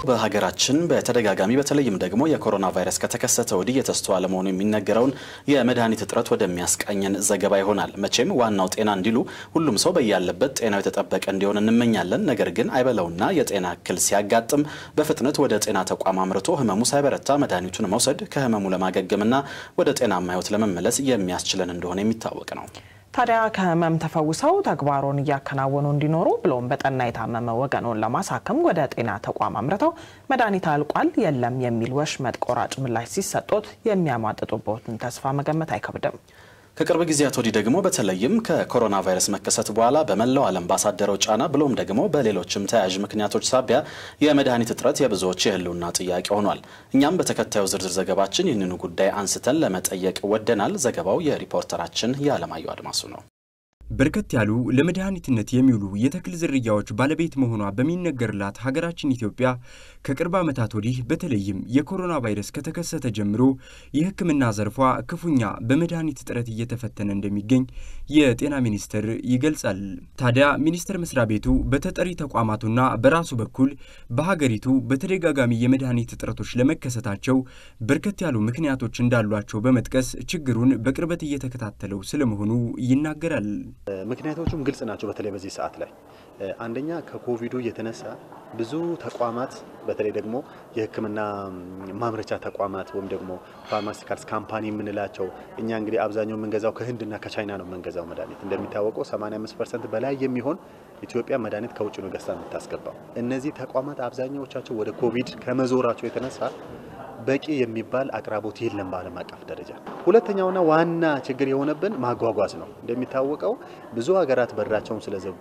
በሀገራችን በተደጋጋሚ በተለይም ደግሞ የኮሮና ቫይረስ ከተከሰተ ወዲህ የተስተዋለ መሆኑ የሚነገረውን የመድኃኒት እጥረት ወደሚያስቃኘን ዘገባ ይሆናል። መቼም ዋናው ጤና እንዲሉ ሁሉም ሰው በያለበት ጤናው የተጠበቀ እንዲሆን እንመኛለን። ነገር ግን አይበለውና የጤና እክል ሲያጋጥም በፍጥነት ወደ ጤና ተቋም አምርቶ ህመሙ ሳይበረታ መድኃኒቱን መውሰድ ከህመሙ ለማገገምና ወደ ጤናማ ህይወት ለመመለስ የሚያስችለን እንደሆነ የሚታወቅ ነው። ታዲያ ከህመም ተፈውሰው ተግባሩን እያከናወኑ እንዲኖሩ ብሎም በጠና የታመመ ወገኑን ለማሳከም ወደ ጤና ተቋም አምርተው መድኃኒት አልቋል የለም የሚል ወሽመጥ ቆራጭ ምላሽ ሲሰጡት የሚያሟጥጡበትን ተስፋ መገመት አይከብድም። ከቅርብ ጊዜያት ወዲህ ደግሞ በተለይም ከኮሮና ቫይረስ መከሰት በኋላ በመላው ዓለም ባሳደረው ጫና ብሎም ደግሞ በሌሎችም ተያያዥ ምክንያቶች ሳቢያ የመድኃኒት እጥረት የብዙዎች የህልውና ጥያቄ ሆኗል። እኛም በተከታዩ ዝርዝር ዘገባችን ይህንኑ ጉዳይ አንስተን ለመጠየቅ ወደናል። ዘገባው የሪፖርተራችን የአለማየሁ አድማሱ ነው። በርከት ያሉ ለመድኃኒትነት የሚውሉ የተክል ዝርያዎች ባለቤት መሆኗ በሚነገርላት ሀገራችን ኢትዮጵያ ከቅርብ ዓመታት ወዲህ በተለይም የኮሮና ቫይረስ ከተከሰተ ጀምሮ የሕክምና ዘርፏ ክፉኛ በመድኃኒት እጥረት እየተፈተነ እንደሚገኝ የጤና ሚኒስቴር ይገልጻል። ታዲያ ሚኒስቴር መስሪያ ቤቱ በተጠሪ ተቋማቱና በራሱ በኩል በሀገሪቱ በተደጋጋሚ የመድኃኒት እጥረቶች ለመከሰታቸው በርከት ያሉ ምክንያቶች እንዳሏቸው በመጥቀስ ችግሩን በቅርበት እየተከታተለው ስለመሆኑ ይናገራል። ምክንያቶቹም ግልጽ ናቸው። በተለይ በዚህ ሰዓት ላይ አንደኛ ከኮቪዱ የተነሳ ብዙ ተቋማት በተለይ ደግሞ የሕክምና ማምረቻ ተቋማት ወይም ደግሞ ፋርማሲካልስ ካምፓኒ የምንላቸው እኛ እንግዲህ አብዛኛው የምንገዛው ከህንድና ከቻይና ነው የምንገዛው መድኃኒት እንደሚታወቀው 85 ፐርሰንት በላይ የሚሆን ኢትዮጵያ መድኃኒት ከውጭ ነው ገዝታ የምታስገባው። እነዚህ ተቋማት አብዛኛዎቻቸው ወደ ኮቪድ ከመዞራቸው የተነሳ በቂ የሚባል አቅራቦት የለም በዓለም አቀፍ ደረጃ። ሁለተኛውና ዋና ችግር የሆነብን ማጓጓዝ ነው። እንደሚታወቀው ብዙ ሀገራት በራቸውን ስለዘጉ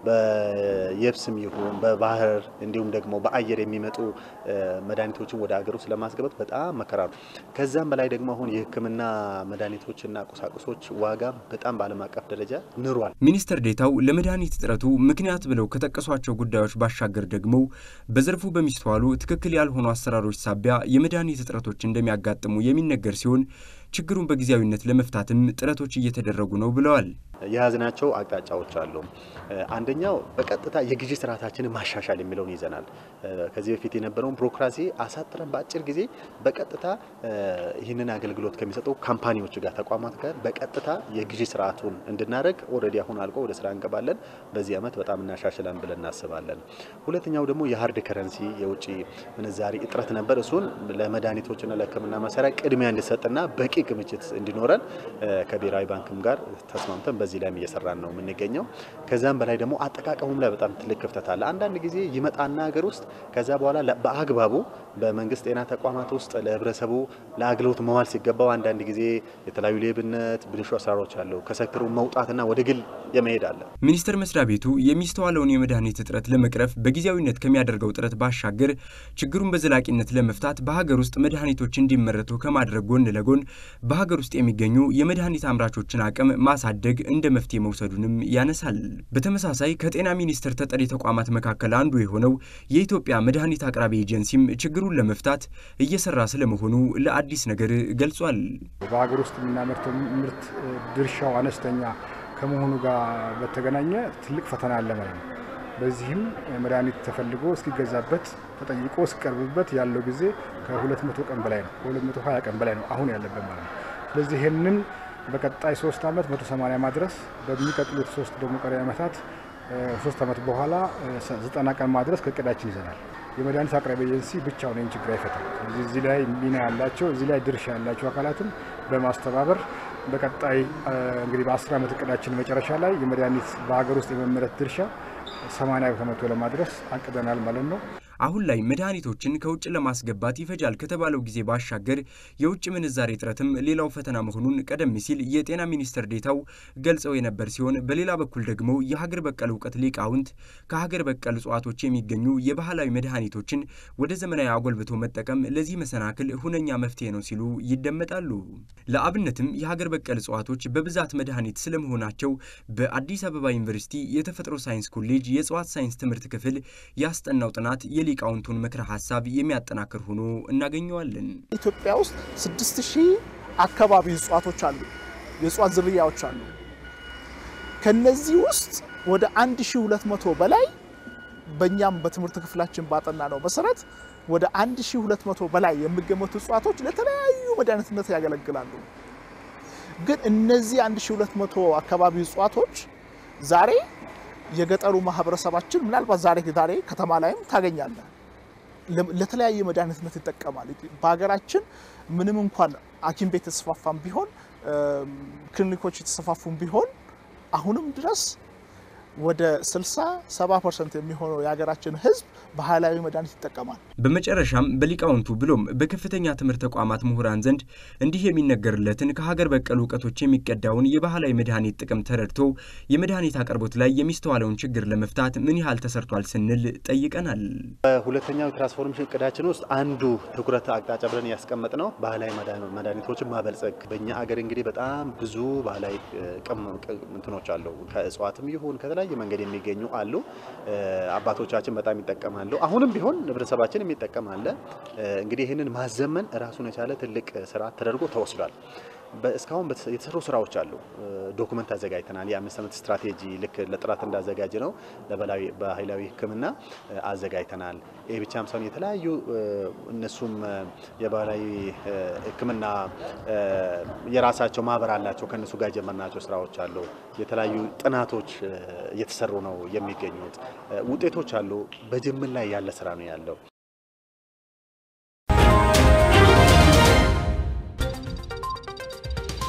በየብስም ይሁን በባህር እንዲሁም ደግሞ በአየር የሚመጡ መድኃኒቶችን ወደ ሀገር ውስጥ ለማስገባት በጣም መከራ ነው። ከዛም በላይ ደግሞ አሁን የህክምና መድኃኒቶችና ቁሳቁሶች ዋጋ በጣም በዓለም አቀፍ ደረጃ ንሯል። ሚኒስትር ዴታው ለመድኃኒት እጥረቱ ምክንያት ብለው ከጠቀሷቸው ጉዳዮች ባሻገር ደግሞ በዘርፉ በሚስተዋሉ ትክክል ያልሆኑ አሰራሮች ሳቢያ የመድኃኒት እጥረቶች እንደሚያጋጥሙ የሚነገር ሲሆን ችግሩን በጊዜያዊነት ለመፍታትም ጥረቶች እየተደረጉ ነው ብለዋል። የያዝናቸው አቅጣጫዎች አሉ። አንደኛው በቀጥታ የግዢ ስርዓታችንን ማሻሻል የሚለውን ይዘናል። ከዚህ በፊት የነበረውን ቢሮክራሲ አሳጥረን በአጭር ጊዜ በቀጥታ ይህንን አገልግሎት ከሚሰጡ ካምፓኒዎች ጋር ተቋማት ጋር በቀጥታ የግዢ ስርዓቱን እንድናደርግ ኦልሬዲ አሁን አልቆ ወደ ስራ እንገባለን። በዚህ ዓመት በጣም እናሻሽላን ብለን እናስባለን። ሁለተኛው ደግሞ የሀርድ ከረንሲ የውጭ ምንዛሪ እጥረት ነበር። እሱን ለመድኃኒቶችና ለሕክምና መሳሪያ ቅድሚያ እንዲሰጥና በቂ ክምችት እንዲኖረን ከብሔራዊ ባንክም ጋር ተስማምተን በዚህ ላይም እየሰራን ነው የምንገኘው። ከዛም በላይ ደግሞ አጠቃቀሙም ላይ በጣም ትልቅ ክፍተት አለ። አንዳንድ ጊዜ ይመጣና ሀገር ውስጥ ከዛ በኋላ በአግባቡ በመንግስት ጤና ተቋማት ውስጥ ለህብረተሰቡ ለአገልግሎት መዋል ሲገባው አንዳንድ ጊዜ የተለያዩ ሌብነት፣ ብልሹ አሰራሮች አሉ። ከሴክተሩ መውጣትና ወደ ግል የመሄድ አለ። ሚኒስቴር መስሪያ ቤቱ የሚስተዋለውን የመድኃኒት እጥረት ለመቅረፍ በጊዜያዊነት ከሚያደርገው ጥረት ባሻገር ችግሩን በዘላቂነት ለመፍታት በሀገር ውስጥ መድኃኒቶች እንዲመረቱ ከማድረግ ጎን ለጎን በሀገር ውስጥ የሚገኙ የመድኃኒት አምራቾችን አቅም ማሳደግ እንደ መፍትሄ መውሰዱንም ያነሳል። በተመሳሳይ ከጤና ሚኒስቴር ተጠሪ ተቋማት መካከል አንዱ የሆነው የኢትዮጵያ መድኃኒት አቅራቢ ኤጀንሲም ችግሩን ለመፍታት እየሰራ ስለመሆኑ ለአዲስ ነገር ገልጿል። በሀገር ውስጥ የምናመርተው ምርት ድርሻው አነስተኛ ከመሆኑ ጋር በተገናኘ ትልቅ ፈተና አለ ማለት ነው። በዚህም መድኃኒት ተፈልጎ እስኪገዛበት ተጠይቆ እስኪቀርብበት ያለው ጊዜ ከ200 ቀን በላይ ነው። ከ220 ቀን በላይ ነው አሁን ያለበት ማለት ነው። ስለዚህ ይህንን በቀጣይ ሶስት ዓመት 180 ማድረስ በሚቀጥሉት ሶስት ደግሞ ቀሪ ዓመታት ሶስት ዓመት በኋላ ዘጠና ቀን ማድረስ ከእቅዳችን ይዘናል። የመድኃኒት አቅራቢ ኤጀንሲ ብቻውን ይህን ችግር አይፈታም። ስለዚህ እዚህ ላይ ሚና ያላቸው እዚህ ላይ ድርሻ ያላቸው አካላትን በማስተባበር በቀጣይ እንግዲህ በአስር ዓመት እቅዳችን መጨረሻ ላይ የመድኃኒት በሀገር ውስጥ የመመረት ድርሻ 80 ከመቶ ለማድረስ አቅደናል ማለት ነው። አሁን ላይ መድኃኒቶችን ከውጭ ለማስገባት ይፈጃል ከተባለው ጊዜ ባሻገር የውጭ ምንዛሬ እጥረትም ሌላው ፈተና መሆኑን ቀደም ሲል የጤና ሚኒስትር ዴታው ገልጸው የነበር ሲሆን በሌላ በኩል ደግሞ የሀገር በቀል እውቀት ሊቃውንት ከሀገር በቀል እጽዋቶች የሚገኙ የባህላዊ መድኃኒቶችን ወደ ዘመናዊ አጎልብቶ መጠቀም ለዚህ መሰናክል ሁነኛ መፍትሄ ነው ሲሉ ይደመጣሉ። ለአብነትም የሀገር በቀል እጽዋቶች በብዛት መድኃኒት ስለመሆናቸው በአዲስ አበባ ዩኒቨርሲቲ የተፈጥሮ ሳይንስ ኮሌጅ የእጽዋት ሳይንስ ትምህርት ክፍል ያስጠናው ጥናት የሊቃውንቱን ምክረ ሀሳብ የሚያጠናክር ሆኖ እናገኘዋለን። ኢትዮጵያ ውስጥ ስድስት ሺህ አካባቢ እጽዋቶች አሉ፣ የእጽዋት ዝርያዎች አሉ። ከነዚህ ውስጥ ወደ 1200 በላይ በእኛም በትምህርት ክፍላችን ባጠና ነው መሰረት ወደ 1200 በላይ የሚገመቱ እጽዋቶች ለተለያዩ መድኃኒትነት ያገለግላሉ። ግን እነዚህ 1200 አካባቢ እጽዋቶች ዛሬ የገጠሩ ማህበረሰባችን ምናልባት ዛሬ ዛሬ ከተማ ላይም ታገኛለህ ለተለያየ መድኃኒትነት ይጠቀማል። በሀገራችን ምንም እንኳን ሐኪም ቤት የተስፋፋም ቢሆን ክሊኒኮች የተስፋፉም ቢሆን አሁንም ድረስ ወደ 60 70 ፐርሰንት የሚሆነው የሀገራችን ሕዝብ ባህላዊ መድኃኒት ይጠቀማል። በመጨረሻም በሊቃውንቱ ብሎም በከፍተኛ ትምህርት ተቋማት ምሁራን ዘንድ እንዲህ የሚነገርለትን ከሀገር በቀል እውቀቶች የሚቀዳውን የባህላዊ መድኃኒት ጥቅም ተረድቶ የመድኃኒት አቅርቦት ላይ የሚስተዋለውን ችግር ለመፍታት ምን ያህል ተሰርቷል ስንል ጠይቀናል። በሁለተኛው ትራንስፎርሜሽን እቅዳችን ውስጥ አንዱ ትኩረት አቅጣጫ ብለን ያስቀመጥ ነው ባህላዊ መድኃኒቶችን ማበልጸግ። በእኛ አገር እንግዲህ በጣም ብዙ ባህላዊ እንትኖች አሉ። ከእጽዋትም ይሁን ከተለያየ መንገድ የሚገኙ አሉ። አባቶቻችን በጣም ይጠቀማሉ። አሁንም ቢሆን ህብረተሰባችን የሚጠቀም አለ። እንግዲህ ይህንን ማዘመን ራሱን የቻለ ትልቅ ስራ ተደርጎ ተወስዷል። እስካሁን የተሰሩ ስራዎች አሉ። ዶኩመንት አዘጋጅተናል። የአምስት ዓመት ስትራቴጂ ልክ ለጥራት እንዳዘጋጅ ነው በባህላዊ ሕክምና አዘጋጅተናል። ይህ ብቻም ሳይሆን የተለያዩ እነሱም የባህላዊ ሕክምና የራሳቸው ማህበር አላቸው። ከእነሱ ጋር የጀመርናቸው ስራዎች አሉ። የተለያዩ ጥናቶች እየተሰሩ ነው የሚገኙት። ውጤቶች አሉ። በጅምር ላይ ያለ ስራ ነው ያለው።